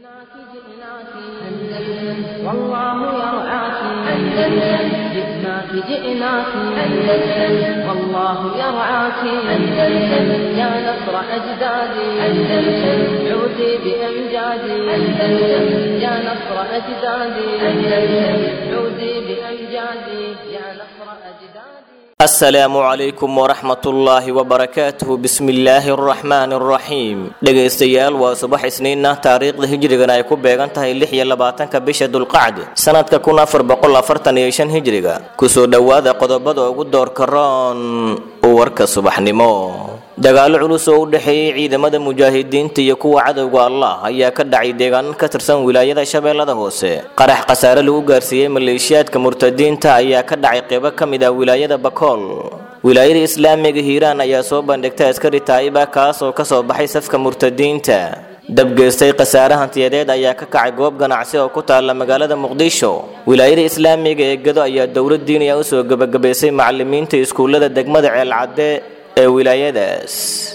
جئناك جئناك أندلس والله يرعاك أندلس جئناك جئناك أندلس والله يرعاك أندلس يا نصر أجدادي أندلس عودي بأمجادي أندلس يا نصر أجدادي أندلس عودي بأمجادي يا نصر أجدادي asalaamu calaykum waraxmatullaahi wabarakaatuhu bismillaahi araxmaani araxiim dhegaystayaal waa subax isniinna taariikhda hijrigana ay ku beegan tahay lix iyo labaatanka bisha dulqacdi sanadka kun afar boqol afartan iyo shan hijriga kusoo dhowaada qodobada ugu doorka roon warka subaxnimo dagaalo culus oo u dhexeeyey ciidamada mujaahidiinta iyo kuwa cadowga allah ayaa ka dhacay deegaano ka tirsan wilaayada shabeellada hoose qarax khasaare lagu gaarsiiyey maleeshiyaadka murtadiinta ayaa ka dhacay qeybo ka mid ah wilaayada bakool wilaayada islaamiga hiiraan ayaa soo bandhigtay askari taa'iba kaas oo kasoo baxay safka murtadiinta dabgeystay khasaare hantiyadeed ayaa ka kacay goob ganacsi oo ku taalla magaalada muqdisho wilaayada islaamiga ee gado ayaa dowlad diiniya usoo gebagabaysay macalimiinta iskuullada degmada ceelcadde ee wilaayadaas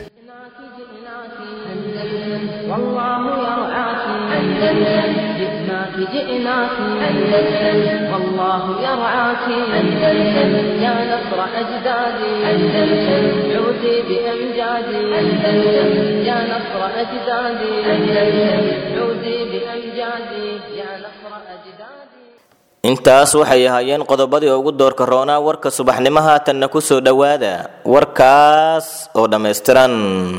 جئناك جئناك أندلس والله يرعاك أندلس جئناك جئناك أندلس والله يرعاك أندلس يا نصر أجدادي أندلس عودي بأمجادي أندلس يا نصر أجدادي أندلس عودي بأمجادي يا نصر أجدادي intaas waxay ahaayeen qodobadii ugu doorka roonaa warka subaxnimo haatanna ku soo dhowaada warkaas oo dhammaystiran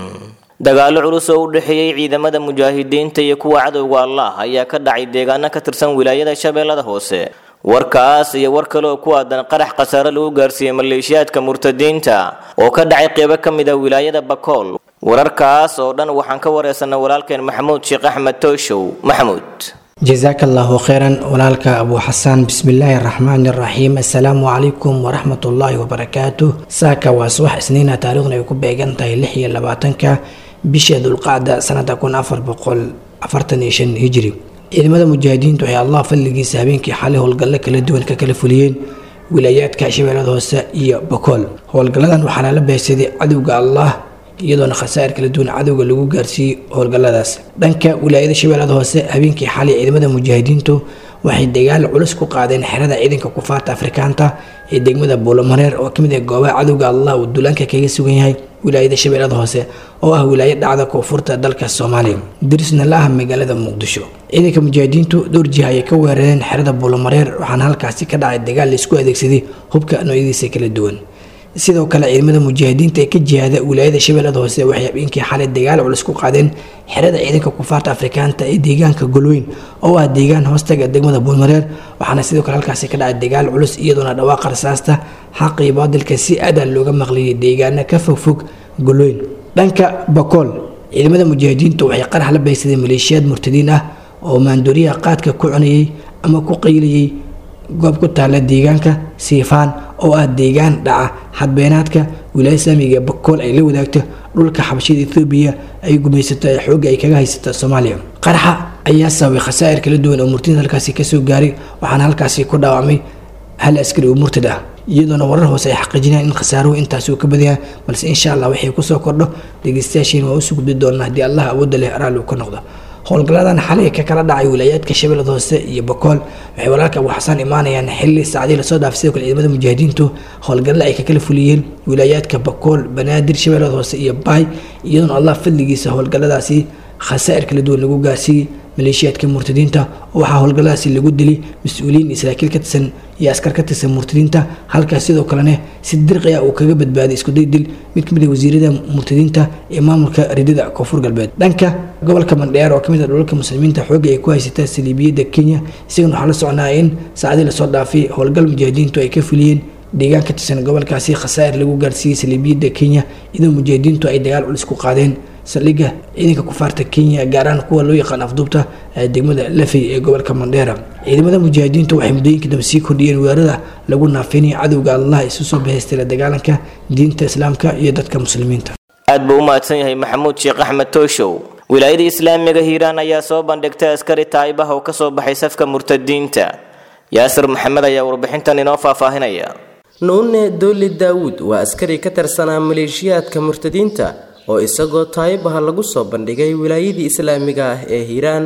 dagaalo culus oo u dhexeeyey ciidamada mujaahidiinta iyo kuwa cadowga allah ayaa ka dhacay deegaano ka tirsan wilaayada shabeellada hoose warkaas iyo war kale oo ku aadan qarax khasaare lagu gaarsiiyey maleeshiyaadka murtadiinta oo ka dhacay qeybo ka mid ah wilaayada bakool wararkaas oo dhan waxaan ka wareysanay walaalkeen maxamuud sheekh axmed tooshow maxamuud jasaaka allahu kheyran walaalka abuu xasaan bismillaahi araxmaani araxiim assalaamu calaykum waraxmatullaahi wabarakaatu saaka waa subax isniina taariikhna ay ku beegan tahay lix iyo labaatanka bisha dulqacda sanada kun afar boqol afartan iyo shan hijri ciidamada mujaahidiintu waxay allah fadligiisa habeenkii xalay howlgallo kala duwan ka kala fuliyeen wilaayaadka shabeellada hoose iyo bakool howlgalladan waxaa lala beegsaday cadowga allah iyadoona khasaa'ir kala duwan cadowga lagu gaarsiiyey howlgalladaas dhanka wilaayada shabeellada hoose habeenkii xalay ciidamada mujaahidiintu waxay dagaal culus ku qaadeen xerada ciidanka kufaarta afrikaanta ee degmada buulamareer oo kamid ah goobaha cadowga allah uu duulaanka kaga sugan yahay wilaayada shabeellada hoose oo ah wilaayo dhacda koonfurta dalka soomaaliya dirisna la ah magaalada muqdisho ciidanka mujaahidiintu dhowr jiha ayay ka weerareen xerada buulamareer waxaana halkaasi ka dhacay dagaal laisku adeegsaday hubka noocyadiisa kala duwan sidoo kale ciidamada mujaahidiinta ee ka jihaada wilaayada shabeellada hoose waxay habeenkii xalay dagaal culus ku qaadeen xerada ciidanka kufaarta afrikaanta ee deegaanka golweyn oo ah deegaan hoostaga degmada buulmareer waxaana sidoo kale halkaasi ka dhacay dagaal culus iyadoona dhawaaqa rasaasta xaqii baadilka si aada looga maqliyay deegaana ka fogfog golweyn dhanka bakool ciidamada mujaahidiintu waxay qarax la baysadeen maleeshiyaad murtadiin ah oo maandooriyaha qaadka ku cunayay ama ku qaylayay goob ku taala deegaanka siifaan oo ah deegaan dhaca xadbeenaadka wilaaya islaamiga ee bakool ay la wadaagto dhulka xabashida ethoobiya ay gumaysato ee xoogga ay kaga haysata soomaaliya qaraxa ayaa sababay khasaa'ir kala duwan oo murtida halkaasi kasoo gaaray waxaana halkaasi ku dhaawacmay hal askari oo murtad ah iyadoona warar hoose ay xaqiijinayaan in khasaaruhu intaasi uu ka badaya balse insha allah waxay kusoo kordho dhegeystayaashiin waa usoo gudbi doonaa haddii allah awoodda leh araal uu ka noqdo howlgalladan xalay ka kala dhacay wilaayaadka shabeellada hoose iyo bakool waxay walaalka abuu xasaan imaanayaan xilli saacadii lasoo dhaafay sidoo kale ciidamada mujaahidiintu howlgalla ay ka kala fuliyeen wilaayaadka bakool banaadir shabeellada hoose iyo baay iyadoona allah fadligiisa howlgalladaasi khasaa'ir kala duwan lagu gaarsiiyey maleeshiyaadka murtadiinta waxaa howlgalladaasi lagu dilay mas-uuliyiin iyo saraakiil ka tirsan iyo askar ka tirsan murtadiinta halkaas sidoo kalena si dirqi ah uu kaga badbaaday iskuday dil mid kamid ah wasiirada murtadiinta ee maamulka ridada koonfur galbeed dhanka gobolka mandheer oo kamid ah dhulalka muslimiinta xoogga ay ku haysataa saliibiyadda kenya isagana waxaa la socnaa in saacadii lasoo dhaafay howlgal mujaahidiintu ay ka fuliyeen deegaan ka tirsan gobolkaasi khasaa'ir lagu gaarsiiyey saliibiyadda kenya iyadoo mujaahidiintu ay dagaal culus ku qaadeen saldhigga ciidanka kufaarta kenya gaaraan kuwa loo yaqaan afduubta ee degmada lafey ee gobolka mandheera ciidamada mujaahidiintu waxay muddooyinka dambe sii kordhiyeen weerarada lagu naafinayo cadowga allah isu soo bahaystay la dagaalanka diinta islaamka iyo dadka muslimiinta aad buu u mahadsan yahay maxamuud sheekh axmed tooshow wilaayada islaamiga hiiraan ayaa soo bandhigtay askari taa'ibaha oo ka soo baxay safka murtadiinta yaasir maxamed ayaa warbixintan inoo faahfaahinaya nuune dooli daawuud waa askari ka tirsanaa maleeshiyaadka murtadiinta oo isagoo taayibaha lagu soo bandhigay wilaayadii islaamiga ah ee hiiraan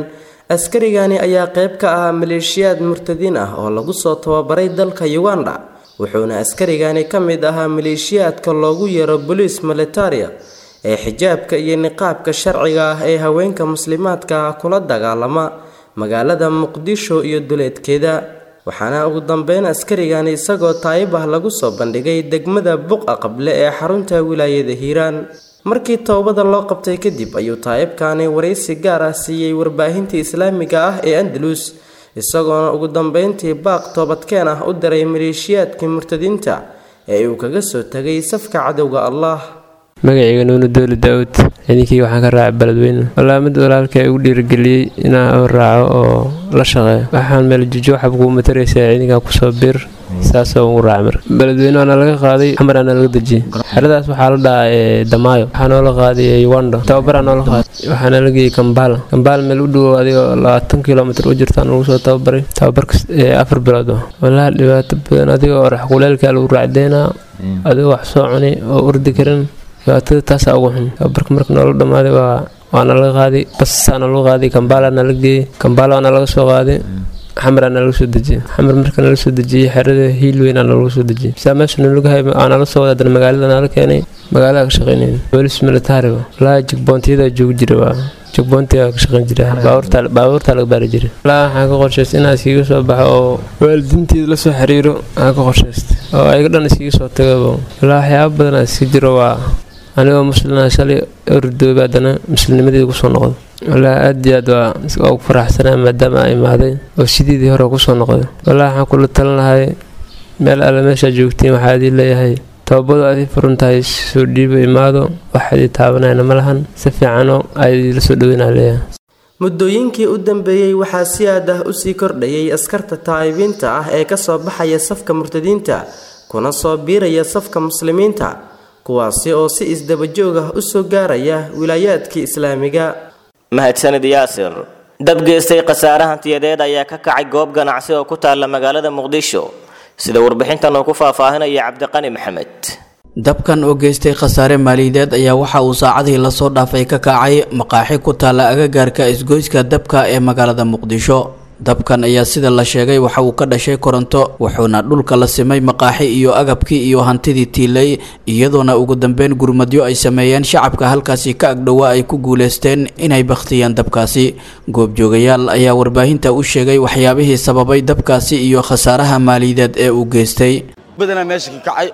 askarigani ayaa qayb ka ahaa maleeshiyaad murtadiin ah oo lagu soo tababaray dalka uganda wuxuuna askarigani ka mid ahaa maleeshiyaadka loogu yeero boliis militaria ee xijaabka iyo niqaabka sharciga ah ee haweenka muslimaadka ah kula dagaalama magaalada muqdisho iyo duleedkeeda waxaana ugu dambeyn askarigani isagoo taayib ah lagu soo bandhigay degmada buqa qable ee xarunta wilaayada hiiraan markii toobada loo qabtay kadib ayuu taayibkani waraysi gaar ah siiyey warbaahinta islaamiga ah ee andalus isagoona ugu dambeyntii baaq toobadkeen ah u diray maleeshiyaadkii murtadiinta ee uu kaga soo tegay safka cadowga allah magacayga nuunu dooli daawud ciidankii waxaan ka raacay beledweyne walaa mid walaalka igu dhiirigeliyey inaan raaco oo la shaqeeyo waxaan meel jujo waxaa kugu mataraysaa ciidankan kusoo bir saasoo ugu raacay marka beledweyne waana laga qaaday xamar aana laga dejiyey xeradaas waxaa la dhahaa damaayo waxaa noola qaaday uganda tababaraa noola qaaday waxaana la geeyey kambaala kambaala meel u dhowo adigoo labaatan kilomitr u jirtaan lagu soo tababaray tababarka afar bilood walaa dhibaato badan adigoo orax kuleelkaa lagu raacdeynaa adigoo wax soo cuni oo urdi karin dhibaatada taasaa ugu xun tababarka marka noola dhammaaday waa waana laga qaaday basaana lagu qaaday kambaala nala geeyey kambaala waana laga soo qaaday xamar aana laga soo dejiyey xamar marka nala soo dejiyey xerada hiilweyn aana lagu soo dejiyey saa meesha nalaga hay aana la soo wada adana magaalada nala keenay magaalada ka shaqeynayn boolis militariga walaa jigboontiyada joogi jira waa jigboontiga ka shaqeyn jira baabuurtaa laga baari jiray walaa waxaan ka qorshaystay inaan iskiga soo baxo oo waalidiinteeda la soo xiriiro waxaan ka qorshaystay oo ayaga dhan iskiga soo tagaba walaa waxyaaba badan iska jiro waa anigoo muslina shalay ordooba haddana muslimnimadeeda kusoo noqday walaa aad iyo aad waa ugu faraxsanaa maadaama a imaaday oo sideedii hore kusoo noqday walaa waxaan kula talin lahay meel alle meeshaa joogtiin waxaa idii leeyahay tababadu adii furan tahay soo dhiibo imaado wax idii taabanayna ma lahan si fiicanoo aydii la soo dhaweynaa leeyahay muddooyinkii u dambeeyey waxaa si aad ah usii kordhayay askarta taa'ibiinta ah ee kasoo baxaya safka murtadiinta kuna soo biiraya safka muslimiinta kuwaasi oo si isdabajoog ah usoo gaaraya wilaayaadkii islaamiga mahadsanid yaasir dab geystay khasaare hantiyadeed ayaa ka kacay goob ganacsi oo ku taalla magaalada muqdisho sida warbixintan uu ku faahfaahinaya cabdiqani maxamed dabkan oo geystay khasaare maaliyadeed ayaa waxa uu saacadii lasoo dhaafay ka kacay maqaaxi ku taalla agagaarka isgoyska dabka ee magaalada muqdisho dabkan ayaa sida la sheegay waxa uu ka dhashay koronto wuxuuna dhulka la simay maqaaxi iyo agabkii iyo hantidii tiilay iyadoona ugu dambeyn gurmadyo ay sameeyeen shacabka halkaasi ka agdhowaa ay ku guuleysteen inay bakhtiyaan dabkaasi goobjoogayaal ayaa warbaahinta u sheegay waxyaabihii sababay dabkaasi iyo khasaaraha maaliyadeed ee uu geystay badanaa meesha ka kacay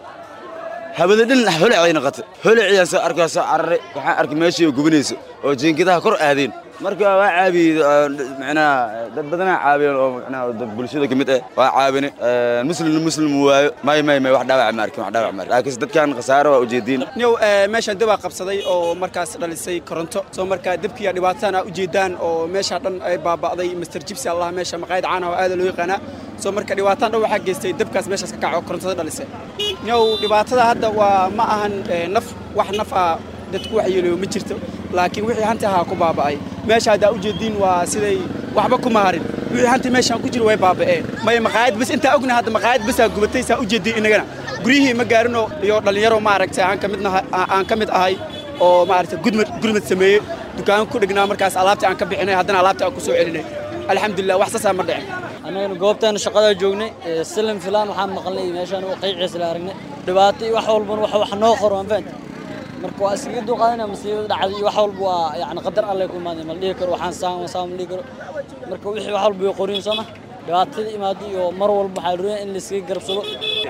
hawada dhan holacay noqotay holaciyaan soo arkay soo cararay waxaan arkay meeshii oo gubanayso oo jiinkadaha kor aadeen marka waa caabiyey macnaha dad badanaa caabiyeen oo macnaha dad bulshada ka mid ah waa caabine muslimna muslim waayo may may may wax dhaawac ma arkin wax dhaawac ma arkin laakiin dadkan khasaaro waa ujeediin niyow meeshaan dabaa qabsaday oo markaas dhalisay koronto soo markaa dabkiiya dhibaatana ujeedaan oo meeshaa dhan ay baaba'day master jibsi allah meesha maqaayad caana oo aada loo yaqaanaa soo marka dhibaataan dhan waxaa geystay dabkaas meeshaas ka kaco oo korontada dhalisay niyow dhibaatada hadda waa ma ahan naf wax naf ah dadku wax yeelayo ma jirto laakiin wixii hanti ahaa ku baaba'ay meesha haddaa ujeediin waa siday waxba kuma harin wixii hanti meeshaan ku jiro way baaba'een maya maqaayad bas intaa ogna hadda maqaayad basaa gubatay saa ujeediin innagana guryihii ma gaarinoo iyo dhallinyaro maaragtay aan ka mid aan ka mid ahay oo maaragtay gudmad gurmad sameeyey dukaan ku dhignaa markaas alaabtii aan ka bixinay haddana alaabtii aan ku soo celinay alxamdulilah wax saasaa ma dhicin annagana goobtaana shaqada joognay silim filaan waxaan maqalnay meeshaan qiiciisa la aragnay dhibaato iyo wax walbana wax noo qoro aan fahanti marka waa iskaga duqaadana masiibada dhacday iyo wax walba waa yani qadar alle ku imaaday ma dhihi karo waxaan saan saan ma dhihi karo marka wixii wax walba way qorin sooma dhibaatada imaado iyo mar walba waxaa la in la iskaga garabsado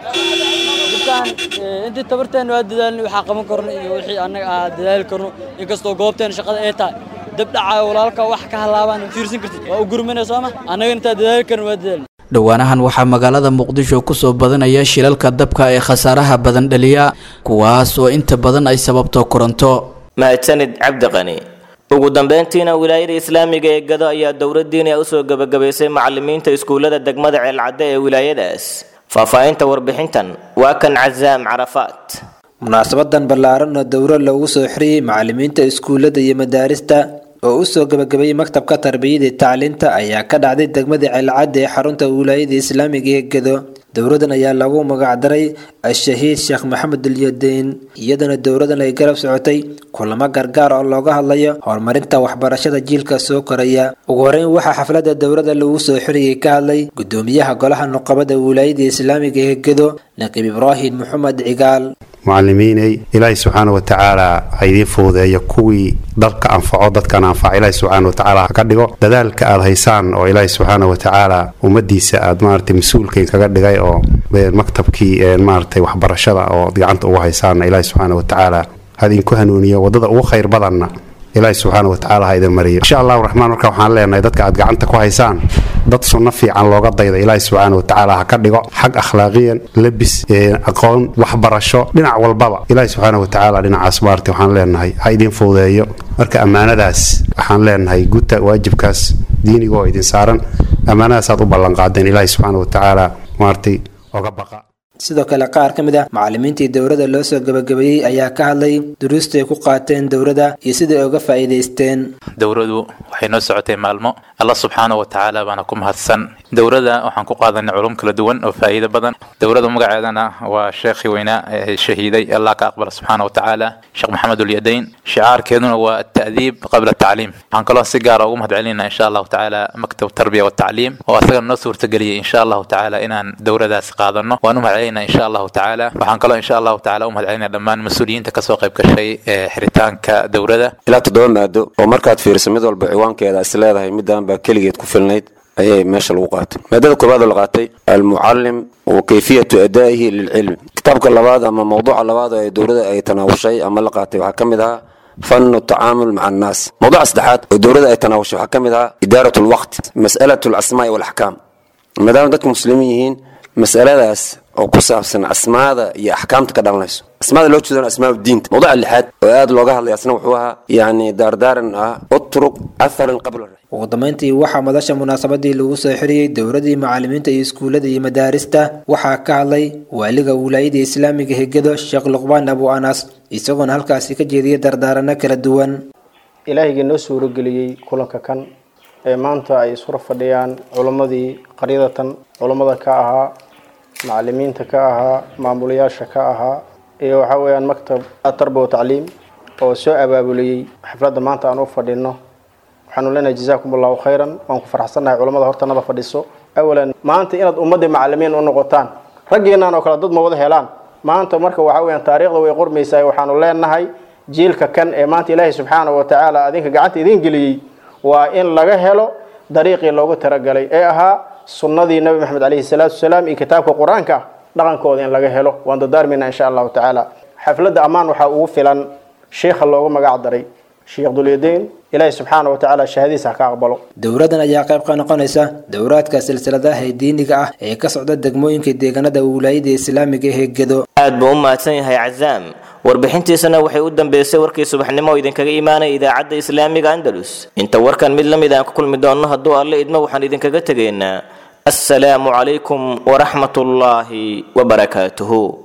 dadkaan intii tabarteena waa dadaalnay waxaa qaban karno iyo wixii annaga aa dadaali karno inkastoo goobteena shaqada ay tahay dab dhacaayo walaalka wax ka halaabaan fiirsan kartid waa u gurmanaya sooma annaga intaa dadaali karno waa dadaalnay dhowaanahan waxaa magaalada muqdisho kusoo badanaya shilalka dabka ee khasaaraha badan dhaliya kuwaas oo inta badan ay sababto koronto mahadsanid cabdiqani ugu dambeyntiina wilaayada islaamiga ee gado ayaa dowladdiina usoo gebagabaysay macalimiinta iskuullada degmada ceelcadde ee wilaayadaas faahfaahinta warbixintan waa kan casaam carafaat munaasabadan ballaaran oo dowro loogu soo xiriyey macalimiinta iskuullada iyo madaarista oo u soo gebagabeeyey maktabka tarbiyada iyo tacliinta ayaa ka dhacday degmada ceelcadda ee xarunta wilaayada islaamiga ee gedo dowladan ayaa lagu magacdaray al-shahiid sheekh maxamed ulyadeyn iyadana dowladan ay garab socotay kulamo gargaar oo looga hadlayo horumarinta waxbarashada jiilka soo koraya ugu horeyn waxaa xafladda dowladda lagu soo xiriyey ka hadlay gudoomiyaha golaha nuqabada wilaayada islaamiga ee gedo naqiib ibraahim maxamed cigaal mucalimiinay ilaahay subxaana wa tacaala ha idiin fududeeyo kuwii dalka anfaco dadkan anfaca ilaahay subxaana wa tacaala ha ka dhigo dadaalka aad haysaan oo ilaahay subxaana wa tacaala ummadiisa aad maaragtay mas-uulkain kaga dhigay oo maktabkii maaragtay waxbarashada oo gacanta ugu haysaanna ilaahay subxaana wa tacaala ha idinku hanuuniyo waddada ugu khayr badanna ilaahay subxaana wa tacaala ha idin mariyo insha allahu raxmaan marka waxaan leenahay dadka aad gacanta ku haysaan dad sunno fiican looga dayda ilaahay subxaana wa tacaala ha ka dhigo xag akhlaaqiyan labis aqoon waxbarasho dhinac walbaba ilaahay subxaana wa tacaala dhinacaas maarta waxaan leenahay ha idin fududeeyo marka ammaanadaas waxaan leenahay guta waajibkaas diiniga oo idin saaran ammaanadaas aad u ballanqaadeen ilaahay subxaana wa tacaala maartay oga baqa sidoo kale qaar ka mid ah macallimiintii dowladda loo soo gebagabeeyey ayaa ka hadlay duruusta ay ku qaateen dowladda iyo sida ay uga faa'iidaysteen dowladu waxay noo socotay maalmo allah subxaana wa tacaala baana ku mahadsan dowladda waxaan ku qaadanay culum kala duwan oo faa'iido badan dowladda magaceedana waa sheekhii weynaa ee shahiiday allah ka aqbala subxaana wa tacaala sheekh maxamed ulyadayn shicaarkeeduna waa ata'diib qabla tacliim waxaan kaloo si gaara ugu mahad celinaa insha allahu tacaala maktab tarbiya watacliim oo asagana noo suurtageliyey insha allahu tacaala inaan dowladaas qaadano waan u mahad celinaa insha allahu tacaala waxaan kaloo insha allahu tacaala u mahad celinaa dhammaan mas-uuliyiinta kasoo qayb gashay ee xiritaanka dowladda ilaa toddoba maado oo markaad fiiriso mid walba ciwaankeeda is leedahay midaan baa keligeed ku filnayd ayay meesha lagu qaatay maadada koobaad oo la qaatay almucalim wa kayfiyatu adaa'ihi lilcilmi kitaabka labaad ama mawduuca labaad oo dowladda ay tanaawushay ama la qaatay waxaa ka mid ahaa fanu tacaamul maca annaas mawduuca saddexaad oo dowladda ay tanaawushay waxaa ka mid ahaa idaarat lwaqt mas'alat alasmaa'i walaxkaam maadaama dadka muslimiin yihiin mas'aladaas oo ku saabsan asmaada iyo axkaamta ka dhalanayso asmaada loo jeedana asmaa diinta mawduuca lixaad oo aad looga hadlay asna wuxuu ahaa yacni daardaaran ah utruk atharan qabla ugu dambeyntii waxaa madasha munaasabadii lagu soo xiriyey dowladii macallimiinta iyo iskuullada iyo madaarista waxaa ka hadlay waaliga wilaayada islaamiga hegado sheekh luqbaan abu anas isagoona halkaasi ka jeediyay dardaarano kala duwan ilaahigii noo suurageliyey kulanka kan ee maanta ay isura fadhiyaan culammadii qaryadatan culammada ka ahaa macallimiinta ka ahaa maamulayaasha ka ahaa iyo waxaa weeyaan maktab tarba wa tacliim oo soo abaabuliyey xafladda maanta aan u fadhino waxaanu leenahay jazaakum allahu khayran waan ku farxsannahay culamada hortanada fadhiso awalan maanta inaad ummaddii macallimiin u noqotaan raggiinaan oo kale dad ma wada helaan maanta marka waxaa weyaan taariikhda way qormaysaa waxaanu leenahay jiilka kan ee maanta ilaahay subxaana wa tacaala adinka gacanta idiin geliyey waa in laga helo dariiqii loogu talagalay ee ahaa sunnadii nabi maxamed caleyhi salaatu wasalaam iyo kitaabka qur-aanka dhaqankooda in laga helo waan dardaarmayna insha allahu tacaala xafladda ammaan waxaa ugu filan sheikha loogu magac daray sheekh dulyadayn ilaahay subxaana wa tacaala shahadiisa ha ka aqbalo dowladan ayaa qayb ka noqonaysa dowraadka silsiladaha ee diiniga ah ee ka socda degmooyinka deegaanada wilaayada islaamiga ee gedo aad buu u mahadsan yahay cazaam warbixintiisana waxay u dambeysay warkii subaxnimo oo idinkaga imaanaya idaacadda islaamiga andalus inta warkan mid la mid aan ku kulmi doonno hadduu alle idmo waxaan idinkaga tegaynaa assalaamu calaykum waraxmatullaahi wabarakaatuhu